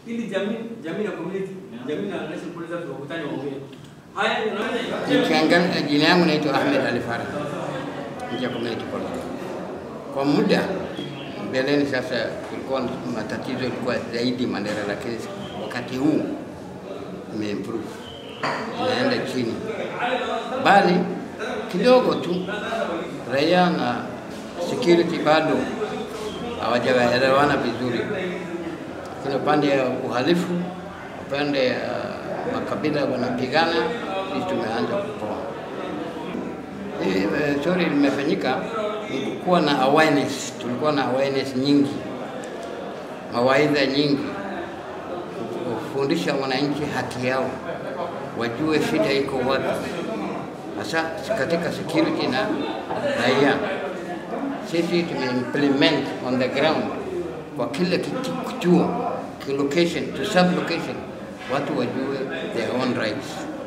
ili jamii jamii na community jamii na national police wakutane waongee. Haya unaweza Nikiangalia, jina yangu naitwa Ahmed Ali Farah, nje community college. Kwa muda mbeleni, sasa kulikuwa matatizo ilikuwa zaidi Mandera, lakini wakati huu imeimprove, inaenda chini, bali kidogo tu raia na security bado hawajaelewana vizuri. Kuna upande ya uhalifu, upande ya makabila wanapigana, sisi tumeanza kupoa. Hii eh, sorry limefanyika ni kuwa na awareness, tulikuwa na awareness nyingi, mawaidha nyingi, kufundisha wananchi haki yao, wajue shida iko wapi, hasa katika security na raia. Sisi tumeimplement on the ground kwa kila kiti- kituo, ki location to sub location, watu wajue their own rights.